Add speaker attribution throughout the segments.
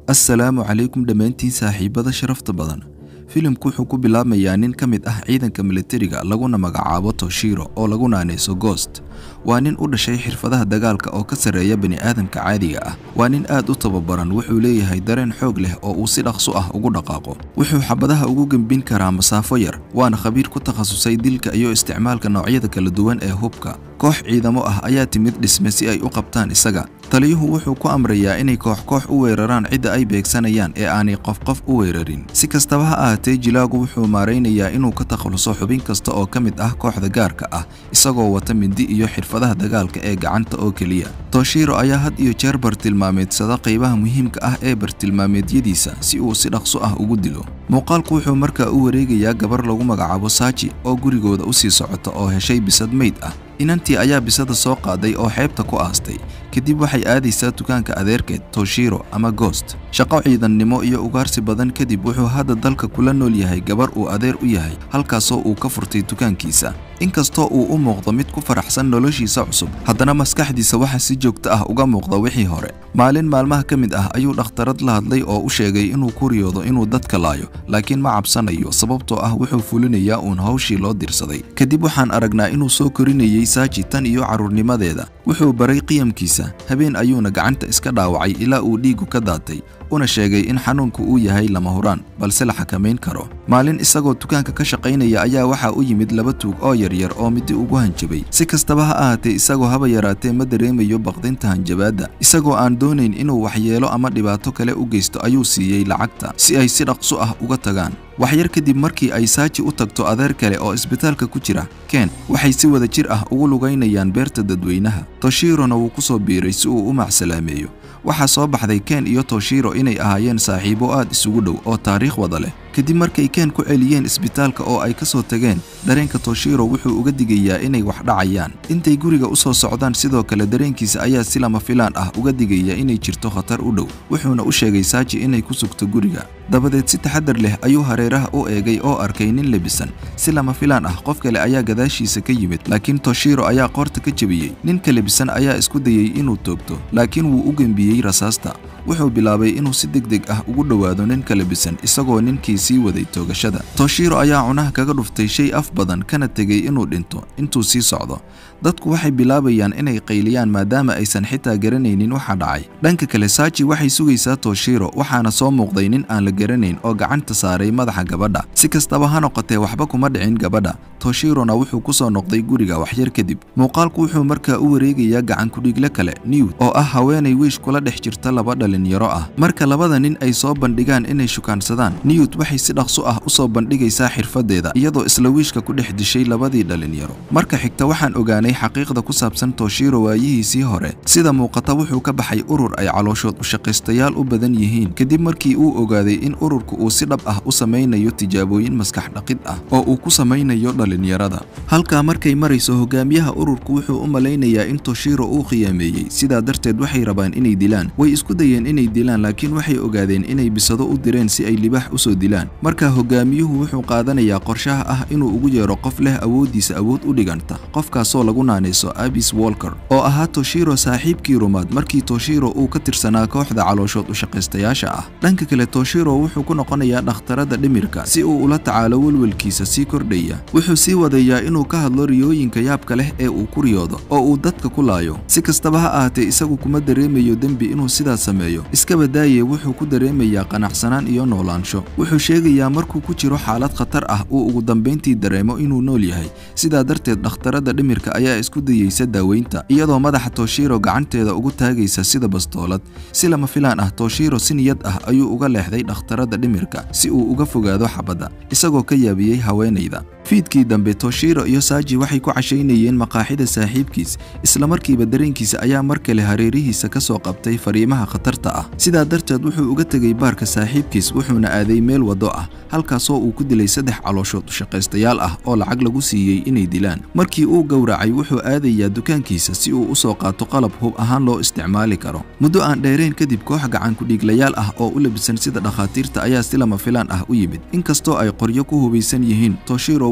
Speaker 1: assalaamu calaykum dhammaantiin saaxiibada sharafta badan filimku wuxuu ku bilaabmayaa nin ka mid ah ciidanka militariga laguna magacaabo toshiro oo lagu naanayso goost waa nin u dhashay xirfadaha dagaalka oo ka sarreeya bini'aadamka caadiga ah waa nin aad u tababaran wuxuu leeyahay dareen xoog leh oo uu si dhaqso ah ugu dhaqaaqo wuxuu xabadaha ugu gembin karaa masaafo yar waana khabiir ku takhasusay dilka iyo isticmaalka noocyada kala duwan ee hubka koox ciidamo ah ayaa timid dhisme si ay u qabtaan isaga taliyuhu wuxuu ku amrayaa inay koox koox u weeraraan cidda ay beegsanayaan ee aanay qof qof u weerarin si kastaba ha ahaatee jilaagu wuxuu maaraynayaa inuu ka takhaluso xubin kasta oo ka mid ah kooxda gaarka ah isagoo wata mindi iyo xirfadaha dagaalka ee gacanta oo keliya toshiro ayaa had iyo jeer bartilmaameedsada qaybaha muhiimka ah ee bartilmaameedyadiisa si uu si dhaqso ah ugu dilo muuqaalku wuxuu markaa u wareegayaa gabar lagu magacaabo saaji oo gurigooda u sii socota oo heshay bisad meyd ah inantii ayaa bisada soo qaaday oo xeebta ku aastay kadib waxay aadaysaa dukaanka adeerkeed toshiro ama goost shaqo ciidannimo iyo ugaarsi badan kadib wuxuu hadda dalka kula nool yahay gabar uu adeer u yahay halkaasoo uu ka furtay dukaankiisa inkastoo uu u muuqdo mid ku faraxsan noloshiisa cusub haddana maskaxdiisa waxaa si joogto ah uga muuqda wixii hore maalin maalmaha ka mid ah ayuu dhakhtarad la hadlay oo u sheegay inuu ku riyoodo inuu dadka laayo laakiin ma cabsanayo sababtoo ah wuxuu fulinayaa uun hawshii loo dirsaday kadib waxaan aragnaa inuu soo korinayay saaji tan iyo carruurnimadeeda wuxuu baray qiyamkiisa habeen ayuuna gacanta iska dhaawacay ilaa uu dhiigu ka daatay una sheegay in xanuunku uu yahay lama huraan balse la xakamayn karo maalin isagoo dukaanka ka shaqaynaya ayaa waxaa u yimid laba tuug oo yaryar oo midi ugu hanjabay si kastaba ha ahaatee isagoo haba yaraatee ma dareemayo baqdinta hanjabaadda isagoo aan doonayn inuu waxyeelo ama dhibaato kale u geysto ayuu siiyey lacagta si ay si dhaqso ah uga tagaan waxyar kadib markii ay saaji u tagto adeer kale oo isbitaalka ku jira ken waxay si wada jir ah ugu lugaynayaan beerta dadweynaha toshirona wuu ku soo biiray si uu u macsalaameeyo waxaa soo baxday ken iyo toshiro inay ahaayeen saaxiibo aad isugu dhow oo taariikh wada leh kadib markay ken ku celiyeen isbitaalka oo ay ka soo tageen dareenka toshiro wuxuu uga digayaa inay wax dhacayaan intay guriga u soo socdaan sidoo kale dareenkiisa ayaa si lama filaan ah uga digaya inay jirto khatar u dhow wuxuuna u sheegay saaji inay ku sugto guriga dabadeed si taxadar leh ayuu hareeraha u eegay oo arkay nin lebisan si lama filaan ah qof kale ayaa gadaashiisa ka yimid laakiin toshiro ayaa qoorta ka jebiyey ninka lebisan ayaa isku dayey inuu toogto laakiin wuu u gembiyey rasaasta wuxuu bilaabay inuu si degdeg ah ugu dhowaado ninka lebisan isagoo ninkii sii waday toogashada toshiro ayaa cunaha kaga dhuftay shay af badan kana tegey inuu dhinto intuu sii socdo dadku waxay bilaabayaan inay qayliyaan maadaama aysan xitaa garanaynin waxa dhacay dhanka kale saaji waxay sugaysaa toshiro waxaana soo muuqday nin aan la garanayn oo gacanta saaray madaxa gabadha si kastaba ha noqotee waxba kuma dhicin gabadha toshirona wuxuu ku soo noqday guriga waxyar kadib muuqaalku wuxuu markaa u wareegayaa gacankudhiigle kale newt oo ah haweenay wiish kula dhex jirta laba dhalinyaro ah marka labada nin ay soo bandhigaan inay shukaansadaan newt waxay si dhaqso ah u soo bandhigaysaa xirfadeeda iyadoo isla wiishka ku dhex dishay labadii dhalinyaro marka xigta waxaan ogaanay xaqiiqda ku saabsan toshiro waayihiisii hore sida muuqata wuxuu ka baxay urur ay calooshood ushaqaystayaal u badan yihiin kadib markii uu ogaaday in ururku uu si dhab ah u samaynayo tijaabooyin maskax dhaqid ah oo uu ku samaynayo dhalinyarada halkaa markay marayso hogaamiyaha ururku wuxuu u malaynayaa in toshiro uu khiyaameeyey sidaa darteed waxay rabaan inay dilaan way isku dayeen inay dilaan laakiin waxay ogaadeen inay bisado u direen si ay libaax u soo dilaan marka hogaamiyuhu wuxuu qaadanayaa qorshaha ah inuu ugu yeero qof leh awooddiisa awood u dhiganta qofkaasoo lagu naanayso abis walker oo ahaa toshiro saaxiibkii rumaad markii toshiro uu ka tirsanaa kooxda calooshood ushaqaystayaasha ah dhanka kale toshiro wuxuu ku noqonayaa dhakhtarada dhimirka si uu ula tacaalo welwelkiisa sii kordhaya wuxuu sii wadayaa inuu ka hadlo riyooyinka yaabka leh ee uu ku riyoodo oo uu dadka ku laayo si kastaba ha ahaatee isagu kuma dareemayo dembi inuu sidaas sameeyo iskaba daaye wuxuu ku dareemayaa qanacsanaan iyo noolaansho wuxuu sheegayaa markuu ku jiro xaalad khatar ah uu ugu dambayntii dareemo inuu nool yahay sidaa darteed dhakhtarada dhimirka ayaa isku dayeysa daaweynta iyadoo madaxa toshiro gacanteeda ugu taagaysa sida bastoolad si lama filaan ah toshiro si niyad ah ayuu uga leexday dhakhtarada dhimirka si uu uga fogaado xabadda isagoo ka yaabiyey haweenayda fiidkii dambe toshiro iyo saaji waxay ku cashaynayeen maqaaxida saaxiibkiis islamarkiiba dareenkiisa ayaa mar kale hareerihiisa ka soo qabtay fariimaha khatarta ah sidaa darteed wuxuu uga tegey baarka saaxiibkiis wuxuuna aaday meel waddo ah halkaasoo uu ku dilay saddex calooshood ushaqaystayaal ah oo lacag lagu siiyey inay dilaan markii uu gowracay wuxuu aadayaa dukaankiisa si uu u soo qaato qalab hub ahaan loo isticmaali karo muddo aan dheerayn kadib koox gacankudhiiglayaal ah oo u labisan sida dhakhaatiirta ayaa si lama filaan ah u yimid inkastoo ay qoryo ku hubaysan yihiin toshiro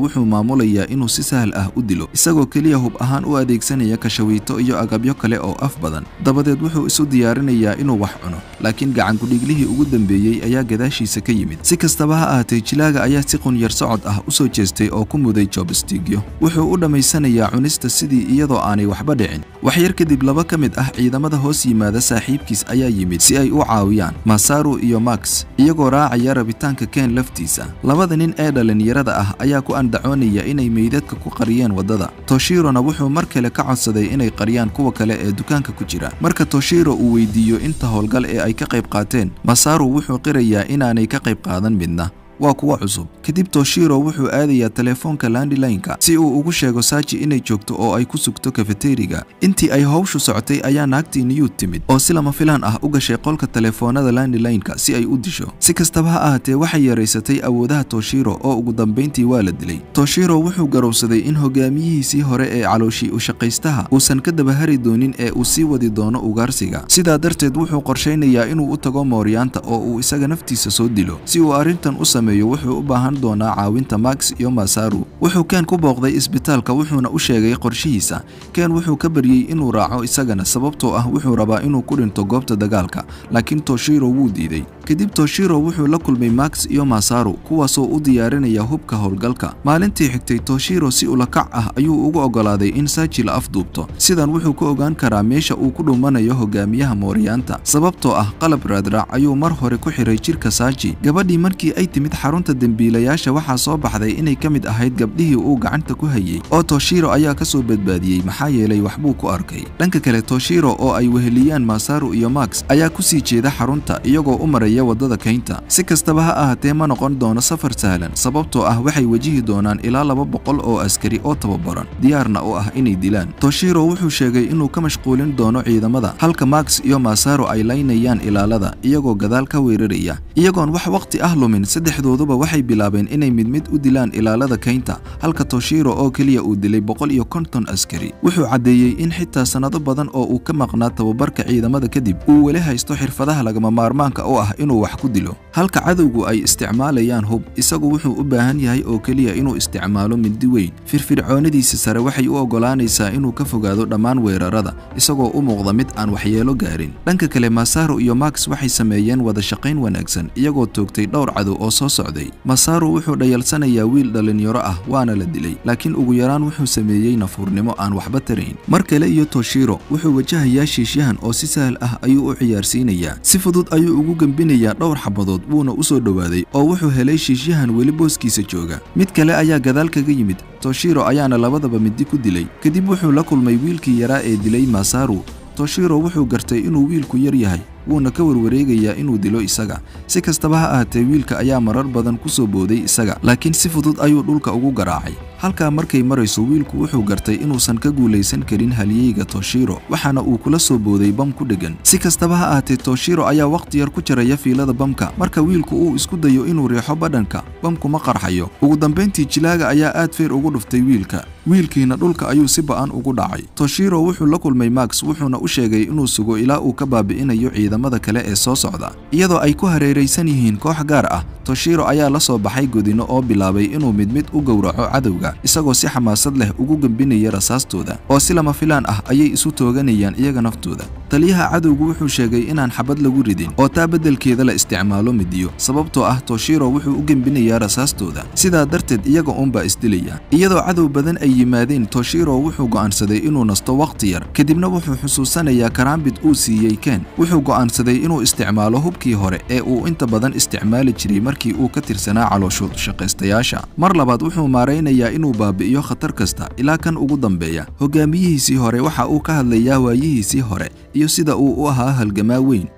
Speaker 1: wuxuu maamulayaa inuu si sahal ah u dilo isagoo keliya hub ahaan u adeegsanaya kashawiito iyo agabyo kale oo af badan dabadeed wuxuu isu diyaarinayaa inuu wax cuno laakiin gacankudhiglihii ugu dambeeyey ayaa gadaashiisa ka yimid si kastaba ha ahaatee jilaaga ayaa si qunyar socod ah u soo jeestay oo ku muday jobstigyo wuxuu u dhammaysanayaa cunista sidii iyadoo aanay waxba dhicin waxyar kadib laba ka mid ah ciidamada hoos yimaada saaxiibkiis ayaa yimid si ay u caawiyaan masaru iyo max iyagoo raacaya rabitaanka ken laftiisa labada nin ee dhallinyarada ah ayaa ku andacoonaya inay meydadka ku qariyeen waddada toshirona wuxuu mar kale ka codsaday inay qariyaan kuwa kale ee dukaanka ku jira marka toshiro uu weydiiyo inta howlgal ee ay ka qayb qaateen masaru wuxuu qirayaa inaanay ka qayb qaadan midna waa kuwa cusub kadib toshiro wuxuu aadayaa telefoonka landilineka si uu ugu sheego saaji inay joogto oo ay ku sugto kafeteriga intii ay howshu socotay ayaa naagtii niyuud timid oo si lama filaan ah u gashay qolka telefoonada landilineka si ay u disho si kastaba ha ahaatee waxay yaraysatay awoodaha toshiro oo ugu dambayntii waa la dilay toshiro wuxuu garowsaday in hogaamiyihiisii hore ee calooshii ushaqaystaha uusan ka dabahari doonin ee uu sii wadi doono ugaarsiga sidaa darteed wuxuu qorshaynayaa inuu u tago mooryaanta oo uu isaga naftiisa soo dilo si uu arrintan u sameeyo wuxuu u baahan doonaa caawinta max iyo masaru wuxuu ken ku booqday isbitaalka wuxuuna u sheegay qorshihiisa ken wuxuu ka baryey inuu raaco isagana sababtoo ah wuxuu rabaa inuu ku dhinto goobta dagaalka laakiin toshiro wuu diiday kadib toshiro wuxuu la kulmay max iyo masaru kuwaasoo u diyaarinaya hubka howlgalka maalintii xigtay toshiro si ulakac ah ayuu ugu ogolaaday in saaji la afduubto sidan wuxuu ku ogaan karaa meesha uu ku dhumanayo hogaamiyaha mooryaanta sababtoo ah qalab raadraac ayuu mar hore ku xiray jirka saaji gabadhii markii ay timid xarunta dembiilayaasha waxaa soo baxday inay ka mid ahayd gabdhihii uu gacanta ku hayey oo toshiro ayaa ka soo badbaadiyey maxaa yeelay waxbuu ku arkay dhanka kale toshiro oo ay weheliyaan masaru iyo max ayaa ku sii jeeda xarunta iyagoo u maraya waddada kaynta si kastaba ha ahaatee ma noqon doono safar sahlan sababtoo ah waxay wajihi doonaan ilaa laba boqol oo askari oo tababaran diyaarna u ah inay dilaan toshiro wuxuu sheegay inuu ka mashquulin doono ciidamada halka max iyo masaru ay laynayaan ilaalada iyagoo gadaal ka weeraraya iyagoon wax waqti ah lumin saddexdooduba waxay bilaabeen inay mid mid u dilaan ilaalada kaynta halka toshiro oo keliya uu dilay boqol iyo konton askari wuxuu caddeeyey in xitaa sannado badan oo uu ka maqnaa tababarka ciidamada kadib uu weli haysto xirfadaha lagama maarmaanka u ah inuu wax ku dilo halka cadowgu ay isticmaalayaan hub isagu wuxuu u baahan yahay oo keliya inuu isticmaalo mindi weyn firfircoonadiisa sare waxay u oggolaanaysaa inuu ka fogaado dhammaan weerarada isagoo u muuqda mid aan waxyeelo gaarin dhanka kale masaru iyo max waxay sameeyeen wada shaqayn wanaagsan iyagoo toogtay dhowr cadow oo soo socday masaru wuxuu dhayalsanayaa wiil dhallinyaro ah waana la dilay laakiin ugu yaraan wuxuu sameeyey nafuurnimo aan waxba tarayn mar kale iyo toshiro wuxuu wajahayaa shiishyahan oo si sahal ah ayuu u ciyaarsiinayaa si fudud ayuu ugu gembinayaa dhowr xabadood wuuna u soo dhowaaday oo wuxuu helay shiishyahan weli booskiisa jooga mid kale ayaa gadaal kaga yimid toshiro ayaana labadaba midi ku dilay kadib wuxuu la kulmay wiilkii yaraa ee dilay masaru toshiro wuxuu gartay inuu wiilku yar yahay wuuna ka warwareegayaa inuu dilo isaga si kastaba ha ahaatee wiilka ayaa marar badan ku soo booday isaga laakiin si fudud ayuu dhulka ugu garaacay halkaa markay marayso wiilku wuxuu gartay inuusan ka guulaysan karin halyeyga toshiro waxaana uu kula soo booday bam ku dheggan si kastaba ha ahaatee toshiro ayaa wakhti yar ku jaraya fiilada bamka marka wiilku uu isku dayo inuu riixo badhanka bamku ma qarxayo ugu dambayntii jilaaga ayaa aad feer ugu dhuftay wiilka wiilkiina dhulka ayuu si ba'an ugu dhacay toshiro wuxuu la kulmay max wuxuuna u sheegay inuu sugo ilaa uu ka baabi'inayo ciidamada kale ee soo socda iyadoo ay ku hareeraysan yihiin koox gaar ah toshiro ayaa la soo baxay godino oo bilaabay inuu mid mid u gowraco cadowga isagoo si xamaasad leh ugu gembinaya rasaastooda oo si lama filaan ah ayay isu tooganayaan iyaga naftooda taliyaha cadowgu wuxuu sheegay inaan xabad lagu ridin oo taa beddelkeeda la isticmaalo midiyo sababtoo ah toshiro wuxuu u gembinayaa rasaastooda sidaa darteed iyaga uunbaa isdilaya iyadoo cadow badan ay yimaadeen toshiro wuxuu go'aansaday inuu nasto wakhti yar kadibna wuxuu xusuusanayaa karaambid uu siiyey ken wuxuu go'aansaday inuu isticmaalo hubkii hore ee uu inta badan isticmaali jiray markii uu ka tirsanaa calooshood shaqaystayaasha mar labaad wuxuu maaraynayaa inuu baabi'iyo khatar kasta ilaa kan ugu dambeeya hogaamiyihiisii hore waxa uu ka hadlayaa waayihiisii hore iyo sida uu u ahaa halgamaa weyn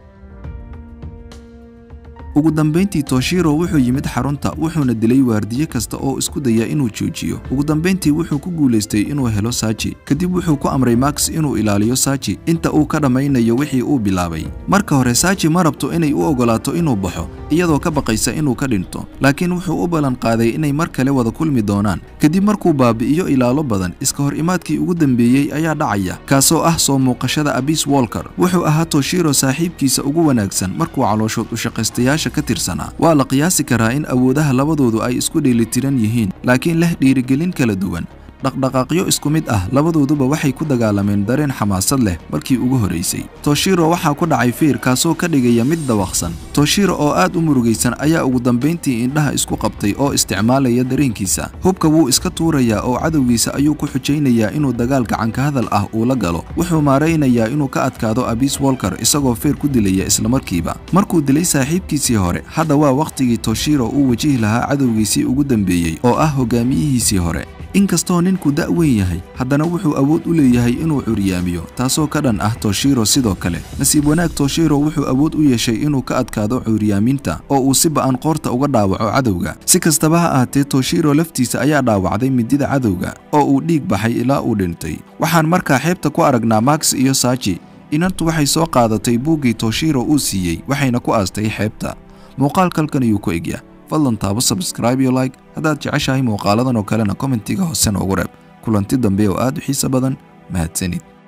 Speaker 1: ugu dambayntii toshiro wuxuu yimid xarunta wuxuuna dilay waardiye kasta oo isku daya inuu joojiyo ugu dambayntii wuxuu ku guulaystay inuu helo saaji kadib wuxuu ku amray max inuu ilaaliyo saaji inta uu ka dhammaynayo wixii uu bilaabay marka hore saaji ma rabto inay u ogolaato inuu baxo iyadoo ka baqaysa inuu ka dhinto laakiin wuxuu u ballan qaaday inay mar kale wada kulmi doonaan kadib markuu baabi'iyo ilaalo badan iska hor imaadkii ugu dambeeyey ayaa dhacaya kaasoo ah soo muuqashada abis wolker wuxuu ahaa toshiro saaxiibkiisa ugu wanaagsan markuu calooshood u shaqaystayaasha saraakiisha ka tirsanaa waa la qiyaasi karaa in awoodaha labadoodu ay isku dheelitiran yihiin laakiin leh dhiirigelin kala duwan dhaqdhaqaaqyo isku mid ah labadooduba waxay ku dagaalameen dareen xamaasad leh markii ugu horeysay toshiro waxaa ku dhacay fiir kaasoo ka dhigaya mid dawaqsan toshiro oo aad u murugaysan ayaa ugu dambayntii indhaha isku qabtay oo isticmaalaya dareenkiisa hubka wuu iska tuurayaa oo cadowgiisa ayuu ku xujaynayaa inuu dagaal gacanka hadal ah uu la galo wuxuu maaraynayaa inuu ka adkaado abis wolker isagoo feer ku dilaya islamarkiiba markuu dilay saaxiibkiisii hore hadda waa wakhtigii toshiro uu wajihi lahaa cadowgiisii ugu dambeeyey oo ah hogaamiyihiisii hore inkastoo ninku da' weyn yahay haddana wuxuu awood u leeyahay inuu curyaamiyo taasoo ka dhan ah toshiro sidoo kale nasiib wanaag toshiro wuxuu awood u yeeshay inuu ka adkaado curyaaminta oo uu si ba'an qoorta uga dhaawaco cadowga si kastaba ha ahaatee toshiro laftiisa ayaa dhaawacday midida cadowga oo uu dhiig baxay ilaa uu dhintay waxaan markaa xeebta ku aragnaa max iyo saaji inantu waxay soo qaadatay buuggii toshiro uu siiyey waxayna ku aastay xeebta muuqaalkalkan ayuu ku egya fadlan taabo sabscribe iyo like haddaad jeceshahay muuqaaladan oo kalena kommentiga hoose noogu reeb kulanti dambe oo aad u xiiso badan mahadsanid